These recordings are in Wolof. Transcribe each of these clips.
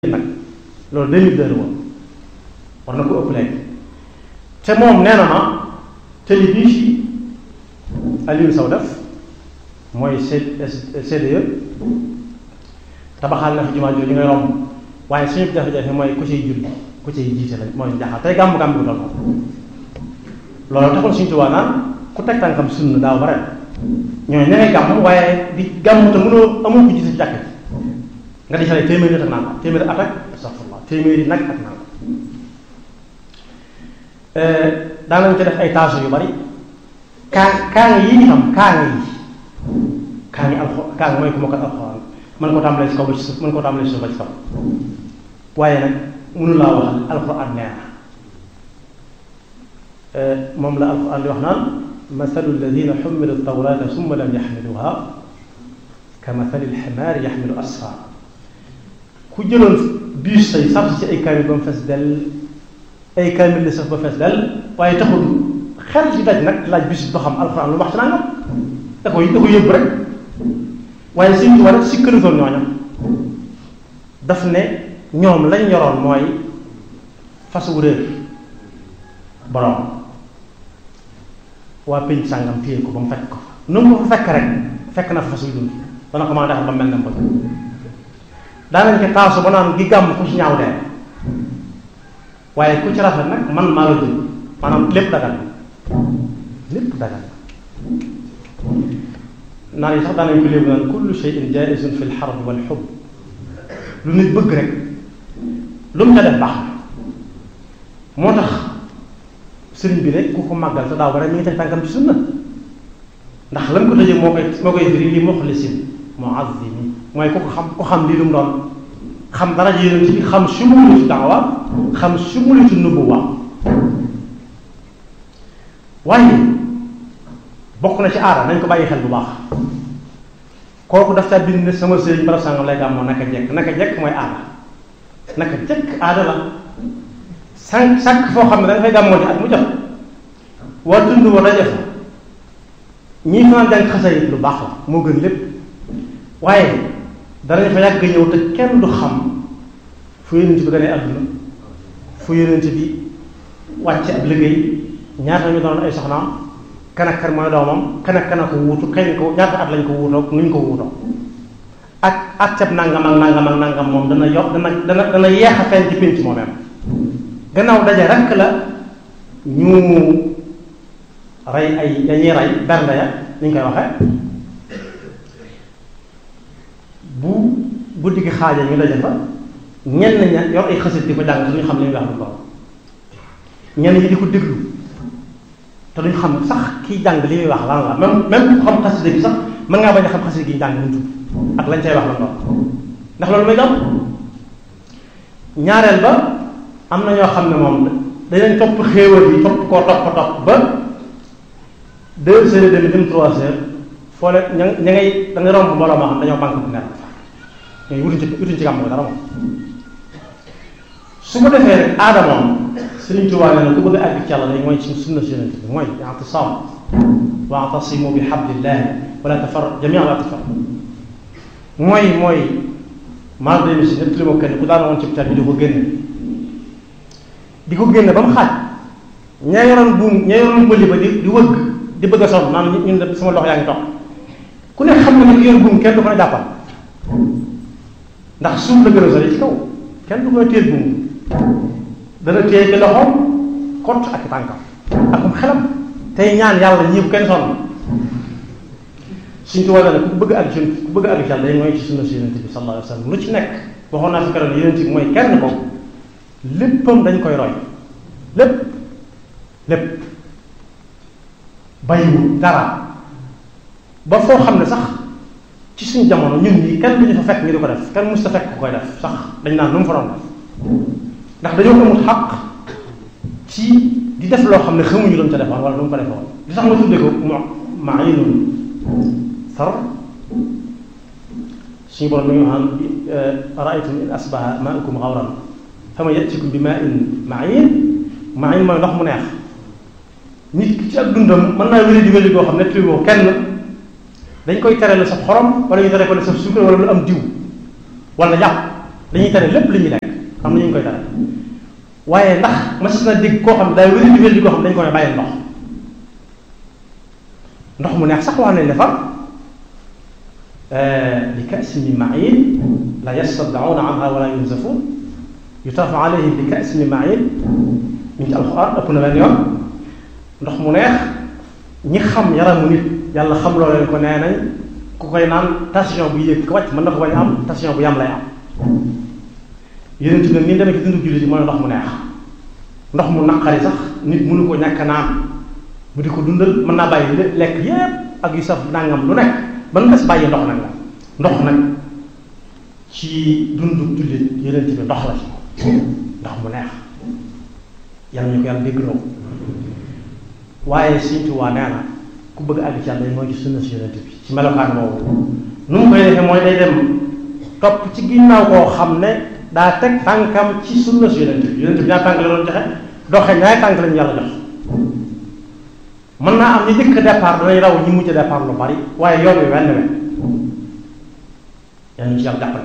nag loolu deux mille deux la woon war na ko ëpp léegi te moom nee na ma tëli bii ci Aliou Sow def mooy CDE tabaxal na fi jumaa jooju ngay romb waaye suñu jafe-jafe mooy ku ciy julli ku ciy jiite la mooy jaxal tey gàmm gàmm bi toll loolu taxul suñu tubaab naan ku teg tànkam sunna daaw ba ren ñooy ña ngay gàmm waaye di gàmm te mënoo amul ko jiite ci jàkk nga di xale téeméeri nag naan ko téeméeri at ak astaghfirullah téeméeri nag ak naan ko daanañ ci def ay taasu yu bari kaa kaa ngi yi itam kaa ngi yi kaa ngi alxo kaa ngi mooy ku ma ko alxuraan mën ko tàmbalee ci kaw ba ci suuf mën ko tàmbalee ci suuf ba ci kaw waaye nag mënu laa waxal alxuraan nee na moom la alxuraan di wax naan mathalu alladina xummilu tawrata summa lam yaxmiluha ka mathali alximaari yaxmilu asfar ku jëloon biis say saf ci ay kaamil ba mu fees dell ay kaamil la saf ba fees dell waaye taxul xel ci daj nag laaj bis ba xam alxuraan lu wax ci nangam da koy da ko yëbb rek waaye suñ ci war a sikkalutoon ñooñam daf ne ñoom lañ yoroon mooy fas wu réer borom waa pénc sàngam téye ko ba mu fekk ko nu mu fa fekk rek fekk na fa fas wu dund dana ko mën a defar ba mel na bëgg daanañ ko taasu ba naan gi gàmm ku ci ñaaw dee waaye ku ci rafet nag man maa la jël maanaam lépp dagal lépp dagal naan yi sax daanañ ko léegi naan kullu shay'in jaizun fi lxarb wal xub lu nit bëgg rek lu mu ca def baax na moo tax sëriñ bi rek ku ko màggal te daaw ba rek mi ngi teg tànkam ci sunna ndax lan ko tëjee moo koy moo koy firi li muxlisin muazzimi mooy ku ko xam ku xam lii lu mu doon xam dara ji yonent bi xam sumulitu daawa xam sumulitu nubuwa waaye bokk na ci aada nañ ko bàyyi xel bu baax kooku daf caa bind ne sama sëriñ barab sàngam lay gàmmoo naka jekk naka jekk mooy aada naka jekk aada la sànq sànq foo xam ne da nga fay gàmmoo ci at mu jot waa tund wa daje fa ñii fanaan jàng xasa yi lu baax la moo gën lépp waaye danañ fa yàgg ñëw te kenn du xam fu yonent bi gënee àdduna fu yonent bi wàcce ab liggéey ñaata ñu doon ay soxnaam kan ak kan mooy doomam kan ak kan ko wuutu kañ ko ñaata at lañ ko wuutoo nuñ ko wuutoo ak ak cab nangam ak nangam ak nangam moom dana yokk dana dana dana yeex a feeñ ci pénc moomeem gannaaw daje rekk la ñu rey ay dañuy rey bernde ya ni ñu koy waxee bu guddi gi xaaja ñu daje fa ñenn ña yor ay xasit di ko jàng te duñu xam li ñuy wax lu lool ñenn ñi di ko déglu te duñ xam sax kiy jàng li muy wax lan la même même ku xam xasida gi sax mën ngaa bañ a xam xasida gi jàng mu tudd ak lañ cay wax la lool ndax loolu may gam ñaareel ba am na ñoo xam ne moom dañu topp xéewal yi topp koo topp topp ba deux heures et demie dem trois heures foo leen ña ña ngay da nga romb mbooloo moo xam dañoo banque bu nekk ñooy wutuñ ci wutuñ ci gàmm dara moom su ko defee rek aada moom Sëriñ Tuubaa nee na ku bëgg a àgg ci yàlla day mooy ci sunna si yonent bi mooy i'tisaam wa'tasimu bi hablillahi wala tafarraqu jamii'an wala tafarraqu mooy mooy maa ngi si ñett li ma kenn ku daan woon ci bi di ko génne di ko génne ba mu xaaj ña yoroon buum ña yoroon bëli ba di di wëgg di bëgg a sonn naan ñun de sama loxo yaa ngi toog ku ne xam na ne ki yor buum kenn du ko ne jàppal ndax suuf la gën a sori ci kaw kenn du ko téel buum dana téye ci loxoom kott ak tànkam akum xelam tey ñaan yàlla ñii bu kenn sonn suñ ci wàll ne ku bëgg ak ci ku bëgg ak ci yàlla day mooy ci sunna si yonent bi sallallahu alayhi wa sallam lu ci nekk waxoon naa fi keroog yonent bi mooy kenn ko léppam dañ koy roy lépp lépp bàyyiwul dara ba foo xam ne sax ci suñu jamono ñun ñii kenn duñu fa fekk ñu di ko def kenn mus ta fekk ku koy def sax dañ naan nu mu fa doon def ndax dañoo amul xaq ci di def loo xam ne xamuñu lu mu ca defoon wala lu mu ko defoon li tax ma tuddee ko mo maayinun sar suñu borom mi ngi waxaan raaytum in asbaha maaukum xawran fama yatikum bi maa in maayin maayin mooy ndox mu neex nit ki ci ak dundam mën naa wéri di wéri goo xam ne tuuti ko kenn dañ koy tere la sa xorom wala ñu tere ko la sa suukar wala lu am diw wala yàpp dañuy tere lépp li ñuy lekk am na ñu ngi koy tere waaye ndax mas na dégg koo xam ne day wéri di wéri di koo xam ne dañu ko ne bàyyi ndox ndox mu neex sax wax nañ ne fa li ka'sin min ma'in la yastad'una anha wala yunzafun yutafu alayhim bi ka'sin min ma'in ñu ci alxuraan ëpp na benn yoon ndox mu neex ñi xam yaramu nit yàlla xam loo leen ko nee nañ ku koy naan tension bu yéeg ko wàcc mën na ko bañ am tension bu yam lay am yeneen ci nag ni demee ci dundu jullit yi mooy ndox mu neex ndox mu naqari sax nit mënu ko ñàkk naan mu di ko dundal mën naa bàyyi lekk yépp ak yu saf nangam lu nekk ba mu des bàyyi ndox nag la ndox nag ci dundu jullit yeneen ci bi ndox la ci ndox mu neex yàlla ñu ko yàlla dégg loo waaye Sëriñ Tuubaa nee na ku bëgg àgg ci yàlla mooy ci sunna si yonent bi ci melokaan boobu nu mu koy defee mooy day dem topp ci ginnaaw koo xam ne daa teg tànkam ci sunna si yonent bi yonent bi ñaar tànk la doon joxe doxe ñaari tànk lañu yàlla jox mën naa am ñi jëkk départ danañ raw ñi mujj départ lu bari waaye yoon wi wenn wenn yàlla ñu ci yàlla jàppale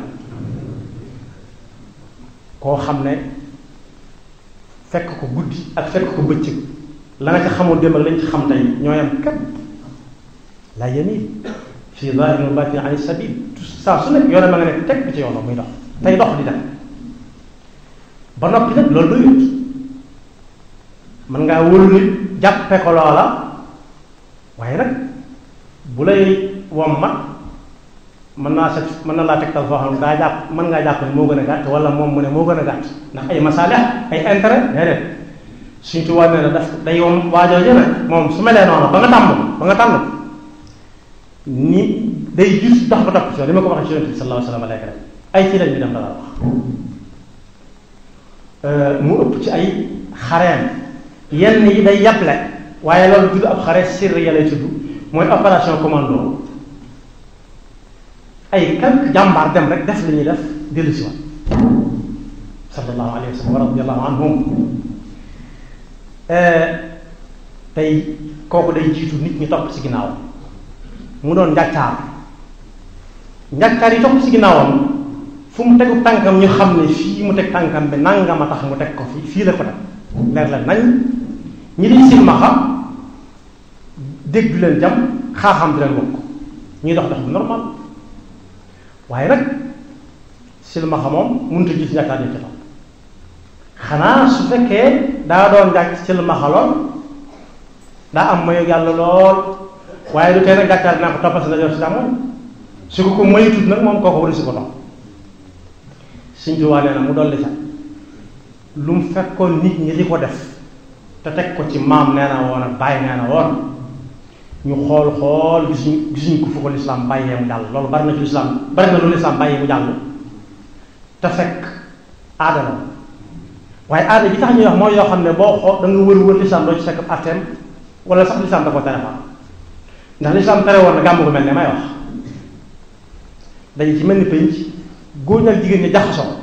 koo xam ne fekk ko guddi ak fekk ko bëccëg la nga ci xamoon démb ak lañ ci xam tey ñoo yam képp la yamil fii zahirin wa batin an sabil saa su nekk yoone ma nga nekk teg bi ci yoonam muy dox tey dox di dem ba noppi nag loolu doyut mën ngaa wóolu nit jàppe ko loola waaye nag bu lay wommat mën naa set mën na laa tegtal foo xam ne daa jàpp mën ngaa jàpp ne moo gën a gàtt wala moom mu ne moo gën a gàtt ndax ay masaalix ay intérêt déedéet suñ tubaab nee na daf day yom waajoo jëne moom su melee noonu ba nga tàmm ba nga tànn ni day jus dox ba topp ci li ma ko waxee ci yonent bi sallallahu alayhi wa sallam rek ay ci lañ bi dem dala wax mu ëpp ci ay xareem yenn yi day yàble waaye loolu tudd ab xare sirri ya lay tudd mooy opération commando ay quelque jàmbaar dem rek def li ñuy def dellu si waat sallallahu alayhi wa sallam wa radiyallahu anhum tey kooku day jiitu nit ñi topp ci ginnaaw mu doon njàccaar njàccaar yi topp ci ginnaawam fu mu tegu tànkam ñu xam ne fii mu teg tànkam bi nangam a tax mu teg ko fii fii la ko teg leer la nañ ñi di silmaxa dégg du leen jam xaaxam di leen wokk ñuy dox dox bu normal waaye nag silmaxa moom mënut a gis njàccaar yi ci topp xanaa su fekkee daa doon njàcc silmaxa lool daa am mayu yàlla lool waaye du tee nag njàccaar dinaa ko toppal si ndajoor si càmmoñ su ko ko moytut nag moom kooku wari si ko topp Sëñ Tuubaa nee na mu dolli sax lu mu fekkoon nit ñi di ko def te teg ko ci maam nee na woon ak bàyyi nee na woon ñu xool xool gisuñu gisuñu ko fu ko lislaam bàyyee mu jàll loolu bari na ci lislaam bari na lu lislaam bàyyee mu jàll te fekk aada la waaye aada bi tax ñuy wax mooy yoo xam ne boo xool da nga wër wër lislaam doo ci fekk atteem wala sax lislaam da ko tere fa ndax lislaam tere woon na gàmmu ko mel ne may wax dañu ci mel ni penc góor ak jigéen ñi jaxasoo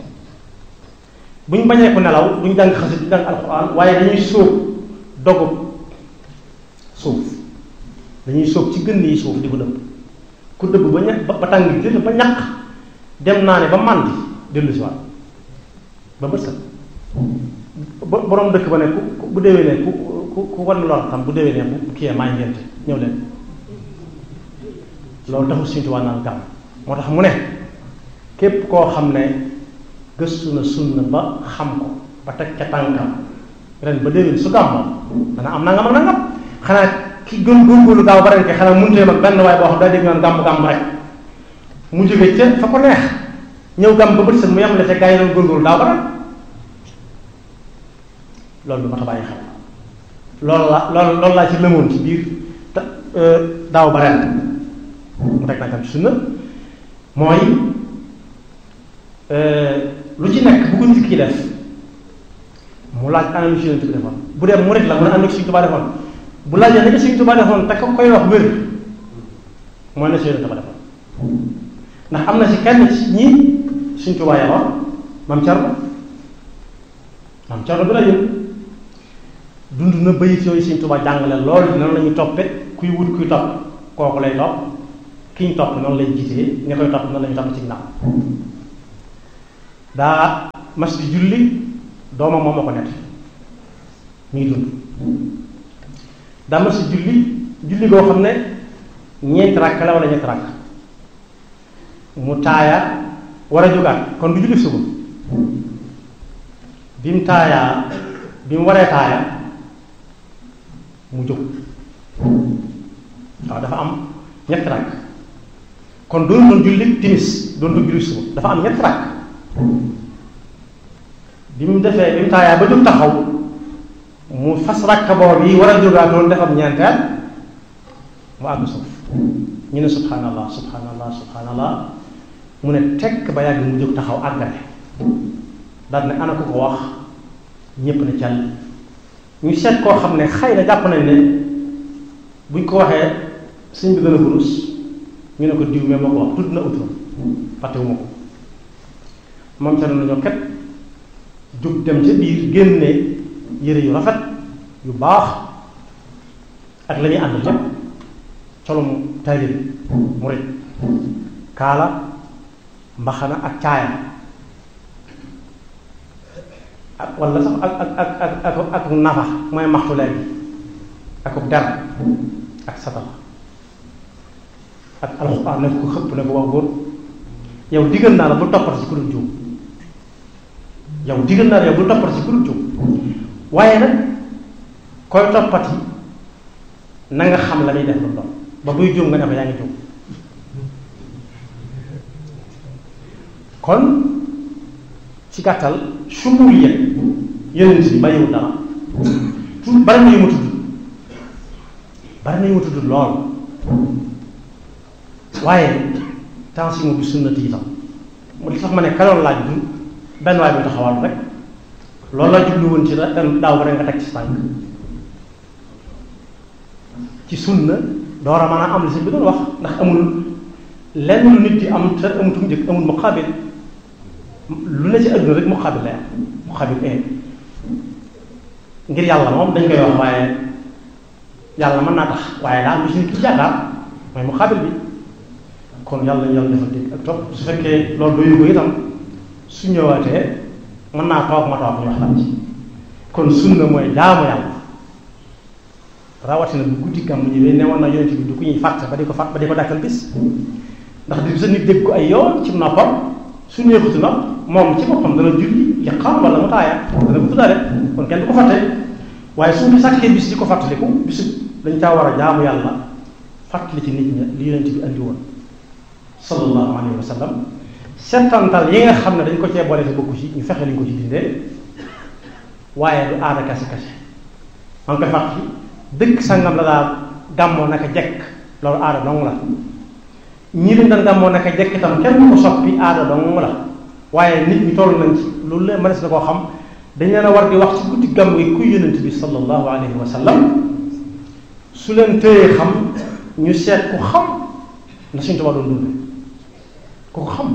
bu ñu bañee ko nelaw duñ jàng xasit duñ jàng alxuraan waaye dañuy sóob dogub suuf dañuy sóob ci gën yi suuf di ko dëbb ku dëbb ba ña ba tàng jël ba ñaq dem naa ne ba màndi dellu si waat ba bët set borom dëkk ba ne ku bu déwénee ku ku ku wan lor tam bu déwénee bu kiyee maa ngénte ñëw leen loolu taxul suñu tubaab naan gàmm moo tax mu ne képp koo xam ne gëstu na sunna ba xam ko ba teg ca tànkam ren ba déwén su gàmmoo dana am nangam ak nangam xanaa ki gën góorgóorlu daaw ba ren ke xanaa mënuteem ak benn waay boo xam daa dégg naan gàmm gàmm rek mu jóge ca fa ko neex ñëw gàmm ba bët set mu yemale ca gaa yi doon góorgóorlu daaw ba ren loolu lu ma ta bàyyi xel loolu la loolu loolu laa ci lëmoon ci biir te daaw ba ren mu teg nag tam sunna mooy lu ci nekk bu ko nit ki def mu laaj ana lu ci Yonent bi defoon bu dee murit la mu ne ana lu ci Sëriñ Tuubaa defoon bu laajee ne Sëriñ Tuubaa defoon te ko koy wax wér mooy na si Yonent ba defoon ndax am na ci kenn ci ñi Sëriñ Tuubaa yaroon Maam Cerno Maam Cerno bi la yën dund na bayit yooyu Sëriñ Tuubaa jàngale loolu noonu la ñuy toppe kuy wut kuy topp kooku lay topp ki ñu topp noonu lay jiitee nga koy topp noonu la ñuy topp ci ginnaaw daa mas di julli doomam moom ma ko nett mi ngi dund daa mas di julli julli goo xam ne ñeenti rakk la wala ñetti rakk mu taaya war a jógaat kon du julli suba bi mu taayaa bi mu waree taaya mu jóg waaw dafa am ñetti rakk kon doon doon julli timis doon doon julli suba dafa am ñetti rakk bi mu defee bi mu taayaa ba jóg taxaw mu fas rakk boobu yi war a jógaat doon defam ñeenteel mu àgg suuf ñu ne subhanallah subhanallah subhanallah mu ne tekk ba yàgg mu jóg taxaw àggale daal ne ana ko ko wax ñépp ne càll ñu seet koo xam ne xëy na jàpp nañ ne buñ ko waxee sëñ bi gën a kurus ñu ne ko diw mais moo ko wax tudd na uturam fàttewuma ko moom ca nañoo ket jóg dem ca biir génne yére yu rafet yu baax ak la ñuy ànd lépp colum taalib murit kaala mbaxana ak caaya ak wala sax ak ak ak ak ak nafa mooy maxtu léegi ak der ak satala ak alxuraan ne ko xëpp ne ko wax góor yow digal naa la bu toppati ci ku dul juum yow digal naa la yow bu toppati ci ku dul juum waaye nag koy toppati na nga xam la muy def lu doon ba buy juum nga ne ko yaa ngi juum kon ci gàttal sumul yëg yeneen si bàyyiwul dara tu bari na yu ma tudd bari na yu ma tudd lool waaye tension bi sunnati itam mu li tax ma ne kaloon laaj du benn waay bi taxawal rek loolu la jublu woon ci daaw ba rek nga teg ci tànk ci sunna door a mën a am li sëñ bi doon wax ndax amul lenn lu nit di am te amutum njëkk amul muqaabil lu ne ci àdduna rek muqaabil lay am muqaabil ee ngir yàlla moom dañ koy wax waaye yàlla mën naa tax waaye daal lu ci nit ki yaakaar mooy muqaabil bi kon yàlla ñu yàlla defal dégg ak topp su fekkee loolu doyu ko itam su ñëwaatee mën naa toog ma toog ñu waxtaan ci kon sunna mooy jaamu yàlla rawatina bu guddi gàmm ñëwee ne woon na yonent bi du ku ñuy fàtte ba di ko fàtt ba di ko dàkkal bis ndax di sa nit dégg ko ay yoon ci noppam su neexutu na moom ci boppam dana julli liqaam wala mu taaya dana ko tuddaale kon kenn du ko fàtte waaye su ñu sàkkee bis di ko fàttaliku bisu dañ caa war a jaamu yàlla fàttali ci nit ña li yonent bi andi woon sallallahu alayhi wa sallam settantal yi nga xam ne dañ ko cee boole te bokku ci ñu fexe liñ ko ci dindee waaye du aada kase kase maa ngi koy fàttali dëkk sangam la daal gàmmoo naka jekk loolu aada dong la ñi leen daan gàmmoo naka jekk itam kenn ko soppi aada dong la waaye nit ñi toll nañ ci loolu leen mënees na koo xam dañ leen a war di wax ci guddi gàmm yi ku yonent bi sallallahu alayhi wa sallam su leen téyee xam ñu seet ku xam na suñu tubaab doon dund ku ko xam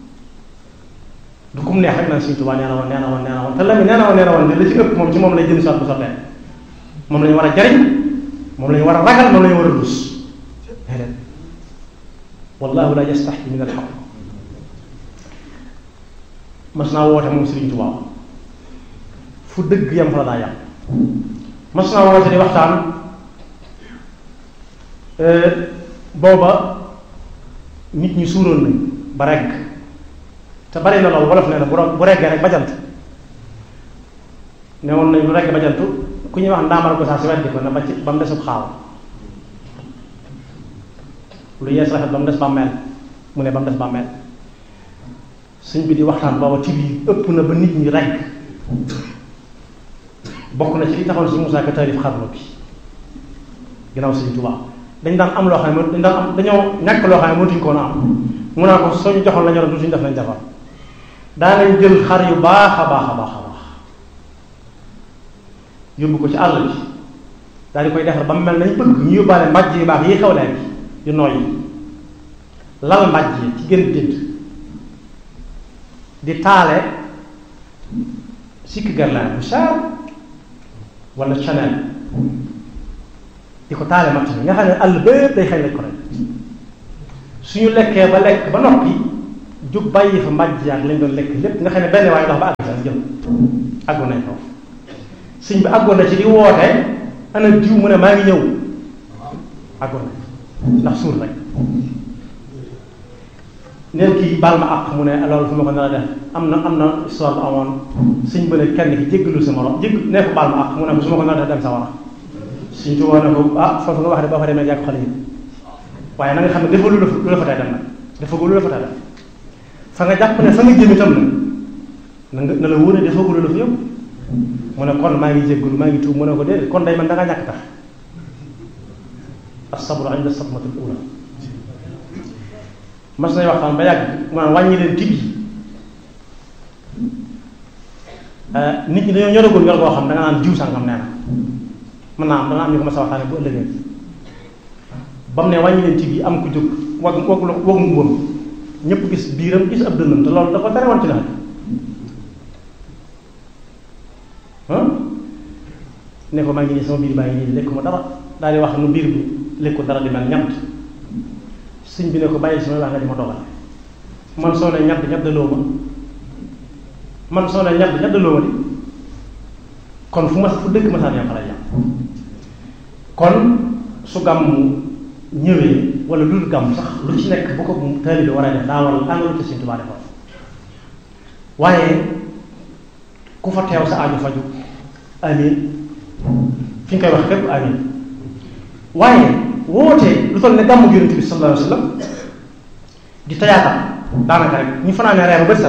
du kum neex rek naan suñu tubaab nee na woon nee na woon nee na woon te la mi nee na woon nee na woon te la ci ëpp moom ci moom lay jëm si waat bu sottee moom la ñu war a jariñ moom la ñu war a ragal moom la ñu war a lus déedéet wallahu la yastaxi min alxaq mas naa woote moom Sëriñ Tuubaa fu dëgg yam fa la daa yam mas naa woote di waxtaan booba nit ñi suuroon nañ ba regg te bari na loolu wolof nee na bu bu reggee rek bajant ne woon nañ lu regg bajantu ku ñuy wax ndaamal ko saa si weddi ko na ba ci ba mu desub xaaw lu yees rafet ba mu des bàmmeel mu ne ba mu des bàmmeel suñ bi di waxtaan booba ci biir ëpp na ba nit ñi rekk bokk na ci li taxoon si Moussa Ka taarif xarnu bi ginnaaw Sëriñ Tuubaa dañ daan am loo xam ne dañ daan am dañoo ñàkk loo xam ne mënatuñ ko woon a am mu naa ko soo ñu joxoon la ñoroon du suñu def nañ defar daanañ jël xar yu baax a baax a baax a baax yóbbu ko ci àll bi daal di koy defar ba mu mel nañ bëgg ñu yóbbaale mbàjj yu baax yi xew leen yu nooy lal mbàjj yi ci gën dënd di taale sikki garlaan bu cher wala chanel di ko taale matt bi nga xam ne àll bépp day xëy lañ ko rek suñu lekkee ba lekk ba noppi jóg bàyyi fa mbàjj yaag lañ doon lekk lépp nga xam ne benn waaye dox ba àgg sax jëm àggoon nañ foofu sëñ bi àggoon na ci di woote ana diw mu ne maa ngi ñëw àggoon na ndax suur rek neen kii baal ma àq mu ne loolu fu ma ko nar a def am na am na histoire bu amoon sëñ bi ne kenn ki jéggalu sa morom jégg ne ko baal ma àq mu ne ko su ma ko nar a def dem sa war a suñ tuwoo ne ko ah foofu nga wax de boo fa demee yàgg xale yi waaye na nga xam ne dafa lu la lu la fa tey dem nag dafa lu la fa tey dem fa nga jàpp ne fa nga jëm itam na nga na la wóor ne dafa lu la fa yóbbu mu ne kon maa ngi jéggalu maa ngi tuub mu ne ko déedéet kon day man da ngaa ñàkk tax as-sabru inda sadmatil ula mas nañ waxtaan ba yàgg mu naan wàññi leen tib yi nit ñi dañoo ñoragul ñor goo xam da nga naan jiw sàngam nee na mën naa am dana am ñu ko mas a waxtaane bu ëllëgee ba mu ne wàññi leen tib yi am ku jóg wag wag wag mbubbam ñëpp gis biiram gis ab dënnam te loolu da ko tere woon ci nawet ne ko maa ngi nii sama biir baa ngi nii lekkuma dara daal di wax nu biir bi lekku dara di mel ñamt sëñ bi ne ko bàyyi sama wax nga di ma dogal man soo ne ñadd ñaddaloo ma man soo ne ñadd ñaddaloo ma di kon fu ma fu dëkk ma saan yam xale yam kon su gàmm ñëwee wala lu dul gàmm sax lu ci nekk bu ko taalibe war a def daa war a àngalu ci Sëñ Tuubaa defoon waaye ku fa teew sa aju faju amin fi nga koy wax fépp amin waaye woote lu toll ne gàmmu Yonent bi sallallahu alayhi wa sallam di tayaatam daanaka rek ñu fanaanee reer ba bët set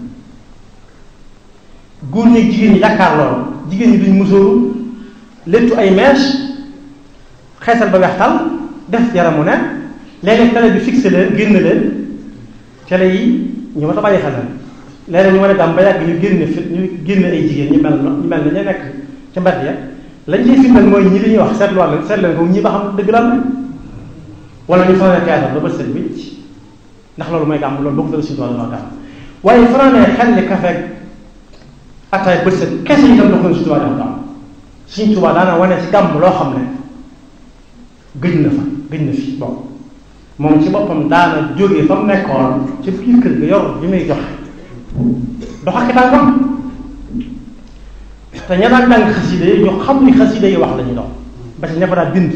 góor ñi jigéen ñi jàkkaar loolu jigéen ñi duñ musóoru léttu ay mèche xeesal ba weextal def yaramu ne léeg-léeg télé bi fixé leen génn leen télé yi ñu ma ta bàyyi xel la léeg-léeg ñu mën a gàmm ba yàgg ñu génne fi ñu génne ay jigéen ñu mel ñu mel ne ñu nekk ca mbedd ya lañ ciy firndeel mooy ñi li ñuy wax seetluwaat leen seet leen ko ñi ba xam dëgg lan la wala ñu fanaanee théâtre ba bët set wicc ndax loolu mooy gàmm loolu bokk dara suñu tool gàmm waaye fanaanee xel ni kafe ataay bët set kese itam dox na suñu tubaab def gàmm suñu tubaab daana wane ci gàmm loo xam ne gëj na fa gëj na fi bon moom ci boppam daana jógee fa mu nekkoon ci biir kër ga yor bi muy joxe dox ak tànkam te ña daan jàng xasida yi ñu xam ni xasida yi wax la ñuy dox ba ci ña fa daan bind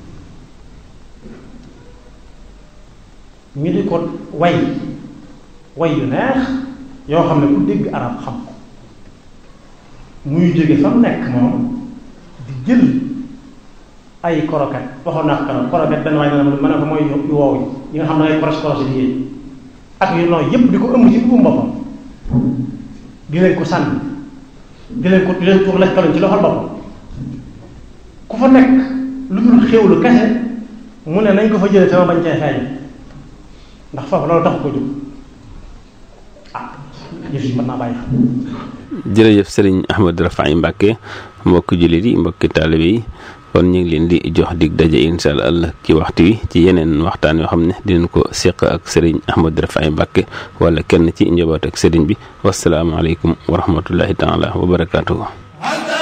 ñu di ko way way yu neex yoo xam ne ku dégg arab xam ko muy jóge fa mu nekk moom di jël ay koroket waxoon naa ko koroket benn waay na ma ne ko mooy yu woow yi nga xam ne ay koros koros yi yéen ak yu nooy yépp di ko ëmb ci buum boppam di leen ko sànni di leen ko di leen tuur lekkaloñ ci loxol boppam ku fa nekk lu dul xéwlu kese mu ne nañ ko fa jëlee sama bañ cee feeñ ndax foofu loolu tax ko jóg ah yëf yi mën naa bàyyi jërëjëf sëriñ Ahmadou Rafahi Mbacke mbokki jullit yi mbokki taalibe yi kon ñu ngi leen di jox dig daje incha allah ci waxtu wi ci yeneen waxtaan yoo xam ne dinañ ko seq ak sëriñ Ahmadou Rafahi Mbacke wala kenn ci njaboot ak sëriñ bi wasalaamaaleykum wa rahmatullahi taala wa barakaatuhu